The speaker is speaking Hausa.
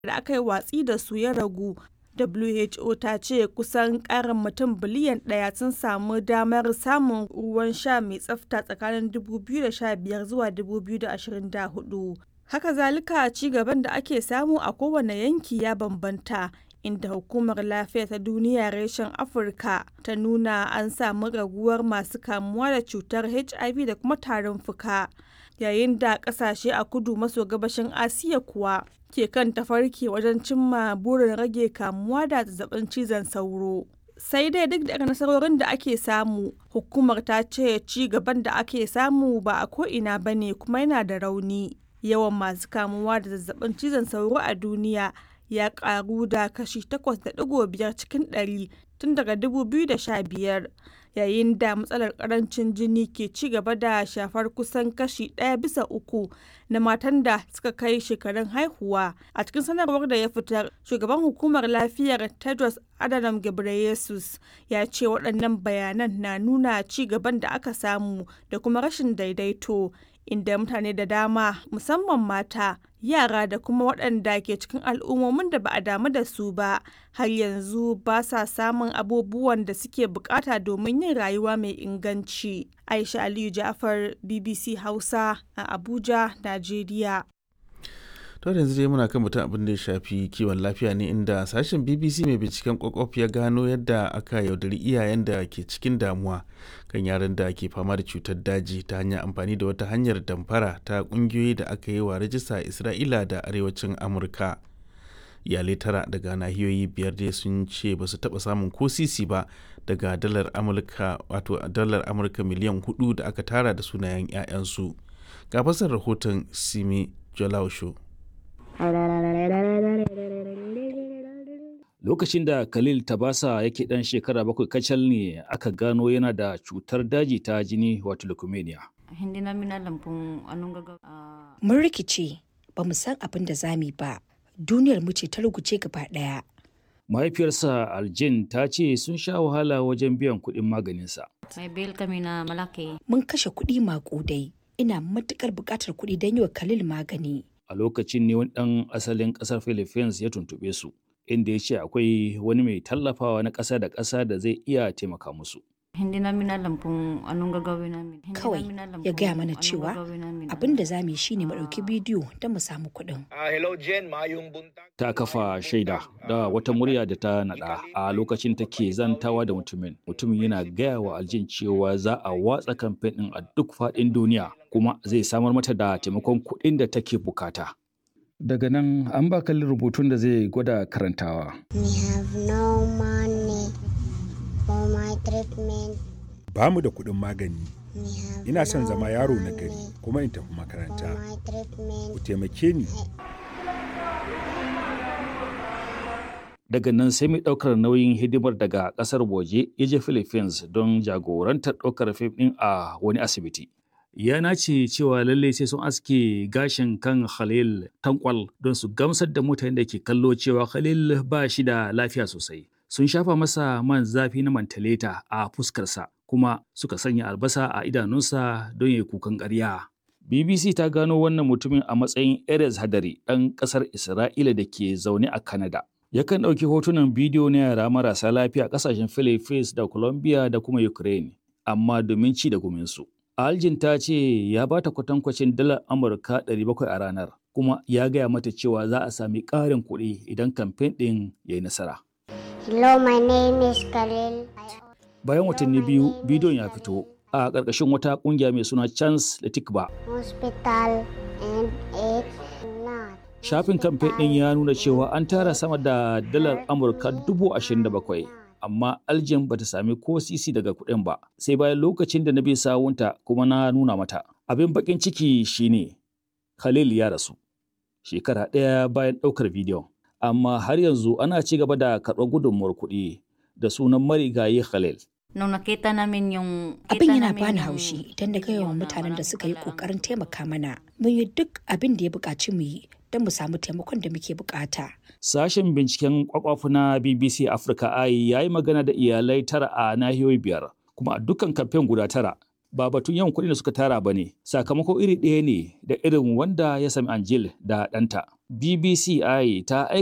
da aka yi watsi da su ya ragu. WHO ta ce kusan ƙarin mutum biliyan ɗaya sun samu damar samun ruwan sha mai tsafta tsakanin 2015 zuwa 2024. Haka zalika ci gaban da ake samu a kowane yanki ya bambanta. inda hukumar lafiya ta duniya reshen afirka ta nuna an samu raguwar masu kamuwa da cutar hiv da kuma tarin fuka yayin da kasashe a kudu maso gabashin asiya kuwa ke kan tafarki wajen cimma burin rage kamuwa da zazzabin cizon sauro sai dai duk da nasarorin da ake samu hukumar ta ce ci gaban da ake samu ba a ko'ina ba ne kuma yana da rauni yawan masu kamuwa da zazzabin cizon sauro a duniya ya karu da kashi 8.5 cikin 100 tun daga 2015 yayin da matsalar karancin jini ke ci gaba da shafar kusan kashi ɗaya bisa uku na matan da suka kai shekarun haihuwa a cikin sanarwar da ya fitar shugaban hukumar lafiyar tedros adhanom ghebreyesus ya ce waɗannan bayanan na nuna ci gaban da aka samu da kuma rashin daidaito inda mutane da dama musamman mata yara da kuma waɗanda ke cikin al'ummomin da ba a damu da su ba har yanzu ba sa samun abubuwan da suke bukata domin yin rayuwa mai inganci aisha aliyu jafar bbc hausa a abuja najeriya to yanzu dai muna kan mutum abin da ya shafi kiwon lafiya ne inda sashen bbc mai binciken kwakwaf ya gano yadda aka yaudari iyayen da ke cikin damuwa kan yaran da ke fama da cutar daji ta hanyar amfani da wata hanyar damfara ta kungiyoyi da aka yi wa rajista a isra'ila da arewacin amurka iyalai tara daga nahiyoyi biyar dai sun ce ba su taba samun ko sisi ba daga dalar amurka wato dalar amurka miliyan hudu da aka tara da sunayen 'ya'yansu ga fasar rahoton simi jolausho Lokacin da Khalil Tabasa yake ɗan shekara bakwai kacal ne aka gano yana da cutar daji ta jini wato leukemia. Mun rikice ba mu san abin da zami ba, duniyar mu ce ta ruguce gaba ɗaya. Mahaifiyarsa Aljin ta ce sun sha wahala wajen biyan kuɗin maganinsa. Mun kashe kuɗi maƙudai, ina matuƙar buƙatar kuɗi don yi wa Khalil magani. A lokacin ne wani ɗan asalin ƙasar Philippines ya tuntuɓe su. inda ya ce akwai wani mai tallafawa na ƙasa da ƙasa da zai iya taimaka musu. Kawai ya gaya mana cewa abin da za mu yi shi ne mu ɗauki bidiyo don mu samu kuɗin. Ta kafa shaida da wata murya da ta naɗa a lokacin take zantawa da mutumin. Mutumin yana gaya wa aljin cewa za a watsa kamfen ɗin a duk faɗin duniya kuma zai samar mata da taimakon kuɗin da take bukata. Daga nan an ba kalli rubutun da zai gwada karantawa. Ba mu da kuɗin magani. Ina son zama yaro na gari kuma in tafi makaranta. Ku taimake ni. Daga nan sai mai ɗaukar nauyin hidimar daga ƙasar waje ya je Philippines don jagorantar ɗaukar fim ɗin a wani asibiti. ya nace cewa lalle sai sun aske gashin kan Khalil tankwal don su gamsar da mutanen da ke kallo cewa Khalil ba shi da lafiya sosai. Sun shafa masa man zafi na mantaleta a fuskarsa kuma suka sanya albasa a idanunsa don ya kukan ƙarya. BBC ta gano wannan mutumin a matsayin Erez Hadari ɗan ƙasar Isra'ila da ke zaune a Canada. Yakan ɗauki hotunan bidiyo na yara marasa lafiya ƙasashen Philippines da Colombia da kuma Ukraine, amma domin ci da guminsu. Aljin ta ce ya ba ta kwatankwacin dalar Amurka 700 a ranar, kuma ya gaya mata cewa za a sami ƙarin kuɗi idan kamfen ɗin ya yi nasara. Hello, my name is Khalil. Bayan watanni biyu, bidiyon ya fito a ƙarƙashin wata ƙungiya mai suna Chance da Tikba. Hospital and it's not. Shafin kamfen ɗin ya nuna cewa an tara sama da dalar Amurka dubu ashirin da bakwai. amma aljin bata sami ko sisi daga kuɗin ba sai bayan lokacin da na bi sawunta kuma na nuna mata abin bakin ciki shine khalil ya rasu shekara ɗaya bayan ɗaukar bidiyon amma har yanzu ana ci gaba da karɓar gudunmuwar kuɗi da sunan marigayi khalil Nung nakita namin yung... Abin yana bani haushi idan da yawan mutanen da suka yi kokarin taimaka mana. Mun yi duk abin da ya buƙaci mu yi don mu samu taimakon da muke buƙata. Sashen binciken kwakwafu na BBC Africa Eye ya yi magana da iyalai tara a nahiyoyi biyar, kuma a dukkan kamfen guda tara ba batun yawan kuɗin da suka tara ba ne, sakamako iri ɗaya ne da irin wanda ya sami Angel da ɗanta. BBCI ta